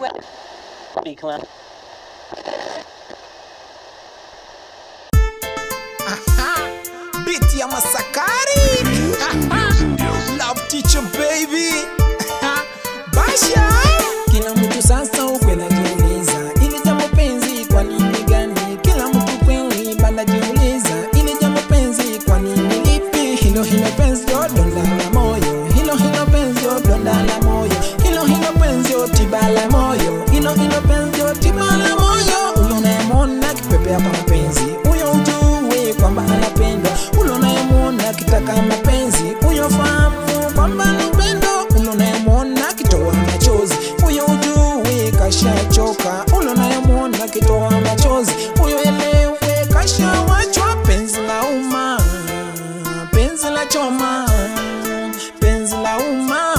Be clown. Biti ya Masakari Love teacher baby Basha Kila mtu sasa ukwenda jiuliza Ili jambo penzi kwa nini gani Kila mtu kweli banda jiuliza Ili jambo penzi kwa nini lipi Hilo hilo penzi yo donda la moyo Hilo hilo penzi yo donda la moyo Hilo hilo penzi yo tiba la moyo Hilo hilo penzi yo tiba la moyo Ulo unayemwona kipepea kwa mapenzi Uyo ujue kwamba anapendwa Ulo unayemwona kitaka mapenzi Uyo fahamu kwamba anapendwa Ulo unayemwona kitoa machozi Uyo ujue kashachoka Ulo unayemwona kitoa machozi Uyo elewe kashawachwa Penzi la umma Penzi la choma Penzi la umma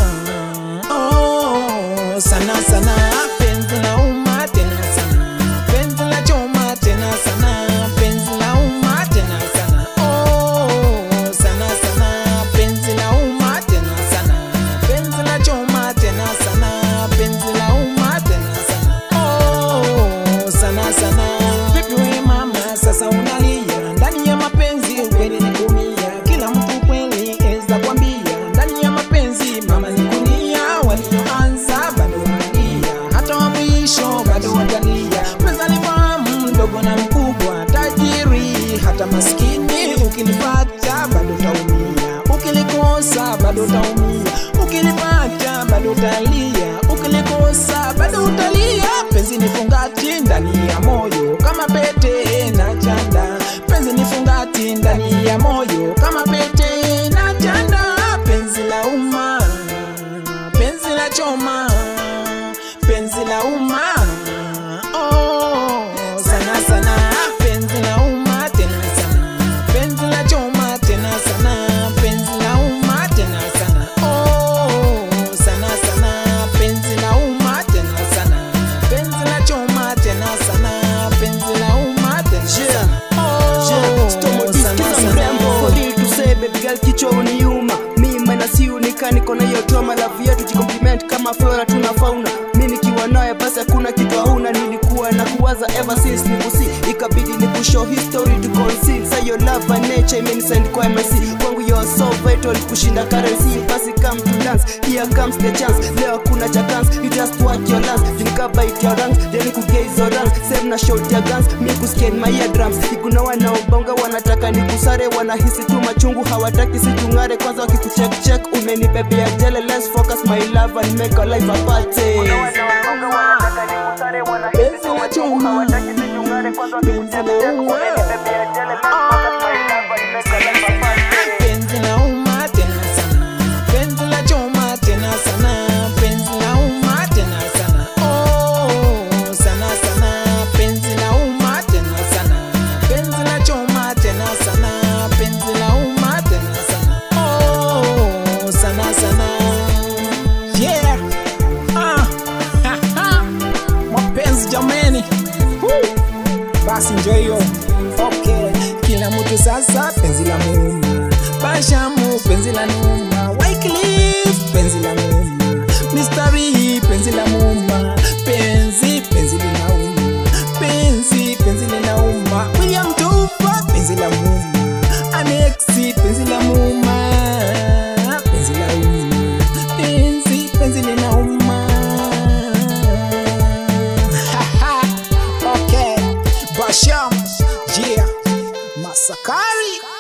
Oh, sana sana Penzi la umma tena sana Penzi la choma tena sana Penzi la umma tena sana Oh, sana sana Penzi la umma tena sana Penzi la choma tena sana Penzi la umma tena sana Oh, sana sana Vipi we mama sasa unalia Ndani ya mapenzi ukweli ni kumia Kila mtu kweli eza kwambia Ndani ya mapenzi mama ni kulia Walioanza bado wanalia Hata wa mwisho bado watalia Pesa ni fahamu mdogo na mkubwa Tajiri hata maskini Ukinipata bado utaumia Ukilikosa bado utaumia Ukilipata bado utalia Ukilikosa bado utalia Penzi ni fungati ndani ya moyo Kama pete na chanda Penzi ni fungati ndani ya moyo Kama pete na chanda Penzi la umma Penzi la choma Penzi la umma Oh, sana sana Penzi la umma tena sana Penzi la choma tena sana Penzi la umma tena sana Oh, sana sana Penzi la umma tena sana Penzi la choma tena sana Penzi la umma tena sana Oh, sana sana bebigal kichwa uniuma mi manasi unika niko na hiyo trauma love yetu jicompliment kama flora tuna fauna mi nikiwa naye basi hakuna kitu hauna nilikuwa na kuwaza ever since nikusi ikabidi ni kushow history to conceal say your love by nature imenisend kwa MSC kwangu you're so vital kushinda currency basi come to dance here comes the chance leo kuna cha chance you just work your lance jinika bite your ranks then kugaze your ranks same na shot your guns mi kuscan my eardrums ikuna wanaobonga wanataka nikusare wanahisi tu machungu hawataki situngare kwanza wakikucheck check umenibebea jele let's focus my love and make our life a party Penzi la choma Penzi la umma Penzi la umma tena sana Penzi la choma tena sana Penzi la umma tena sana Oh sana sana Penzi la umma tena sana Penzi la choma tena sana Penzi la umma tena sana Oh sana sana Yeah Ah ha, ha. Mapenzi jameni Woo. basi njo hiyo okay. kila mtu sasa penzi la muuma bashamu penzi la numa Wycliffe penzi la muuma mistari penzi la muuma penzi penzi linauma penzi penzi linauma william tupa penzi la muuma anexi penzi la muuma penzi la uma penzi penzi linauma okay Basham, yeah, Masakari.